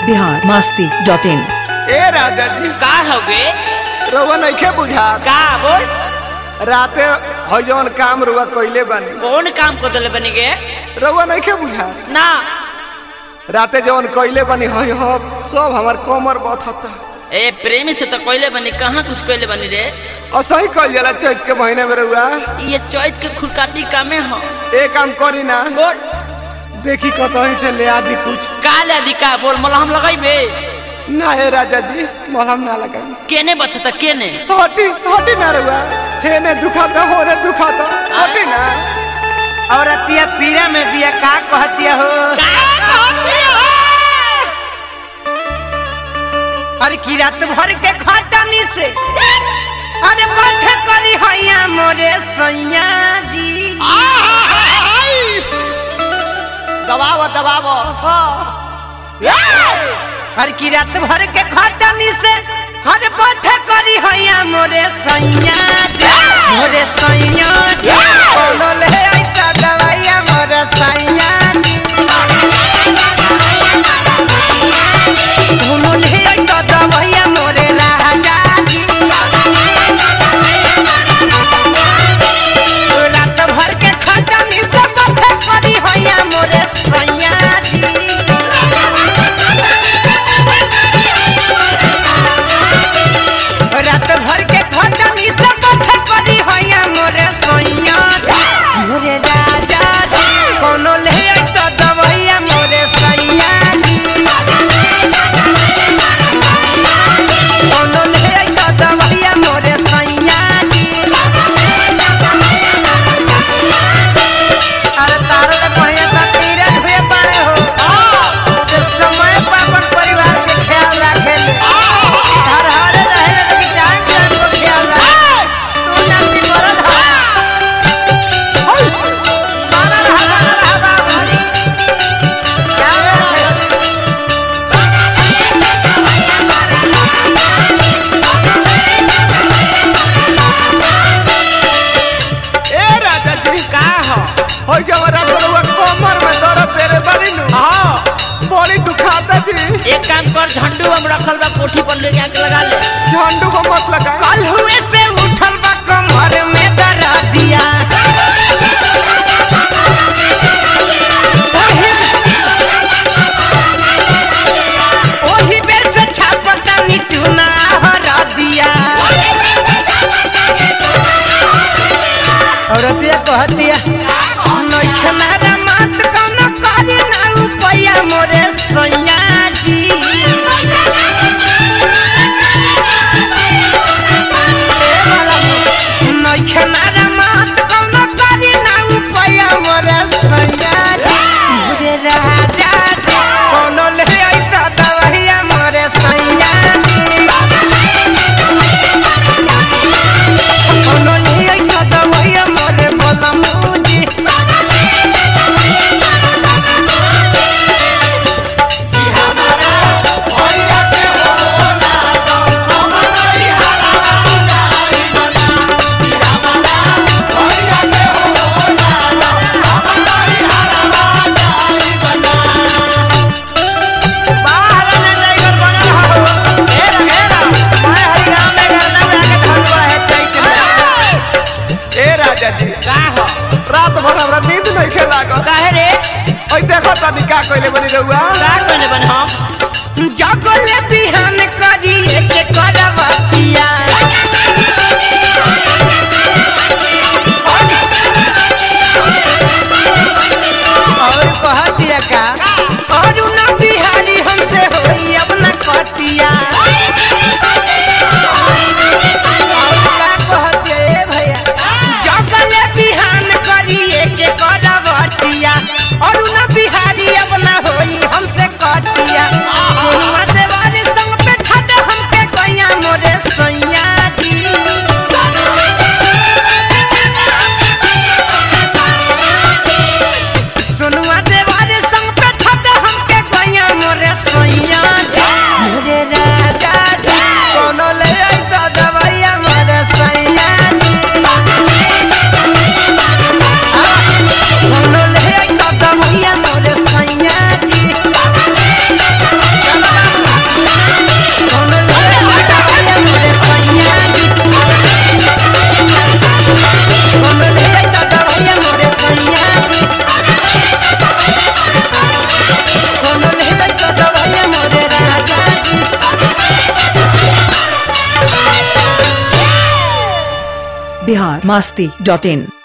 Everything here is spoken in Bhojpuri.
बिहार मस्ती डॉट इन ए राजा जी का हवे रउआ नइखे बुझा का बोल राते हो जवन काम रुआ कइले बानी कौन काम को दिले बनी गे रउआ नइखे बुझा ना राते जवन कइले बानी हो हो सब हमार कमर बथता ए प्रेमी से तो कोयले बनी कहाँ कुछ कोयले बनी रे और सही कइल जाला चैत के महीने में रउआ ये चौथ के खुरकाटी कामे हो ए काम करी ना बोल देखी कतहीं से ले आदि कुछ का ले अधिका बोल मलहम लगाइबे ना हे राजा जी मलहम ना लगाई केने बचता केने हटी हटी ना रउआ हेने दुखाता होने दुखाता हटी ना औरतिया पीरा में बिया का कहतिया हो अरे की रात भर के खटनी से अरे बैठ करी हैया मोरे सैया जी दबाव दबाव हाँ अरे की रात भर के खटनी से अरे बैठ करी हैया मोरे सैया जी मोरे सैया जी कोनो ले आइता दवाइया मोरे सैया जी कोनो ले आइता दवाइया मोरे राजा जी रात भर के खटनी से बैठ करी हैया मोरे सैया जी रात भर के खटनी से बैठ करी हैया मोरे सैया मोरे राजा जी कोनो ले आइता दवाइया मोरे सैया जी कोनो ले आइता दवाइया मोरे सैया जी अरे तारो के बढ़िया ता तीरे हुए पाए हो जे समय पर अपन परिवार के ख्याल रखे ले हर हर रहे ले तो टाइम टाइम को ख्याल रखे तू ना भी मरद हा मरद हा मरद हा बाबू क्या है ए राजा जी का हो हो जवन रउआ कमर में दर्द तेरे बड़ी नु हाँ बड़ी दुखाता जी एक काम कर झंडू हम रखल बा कोठी पर लेके आके लगा ले झंडू को मत लगा कल हुए से उठल बा कमर में दरा दिया ओही बेर से छापता नीचुना हरा दिया औरतिया कहतिया नइखे मारा मात कौनो करे ना उपया मोरे सैया जी नइखे मारा मात कौनो करे ना उपया मोरे सैया जी मोरे राजा जी कौनो ले आइता दवाइया मोरे सैया जी कौनो ले आइता दवाइया मोरे बलमूजी बाहर ने ड्राइवर बना हो घेरा घेरा मैं हरिराम में करना में आके धरवा है चैत में ए राजा जी का हो रात भर हमरा नींद नहीं खेला गो काहे रे ओई देखो तनी का कइले बनी रउआ का कहने बन हम जगले बिहान करी एक करवतिया और कहतिया का और ना बिहारी हमसे होई अब ना कटिया का कहतिया ए भैया जगले बिहान करी एक करवतिया और ना बिहारी अब ना होई हमसे कटिया सोनुआ देवारी संग पे खड़ बिहार मस्ती डॉट इन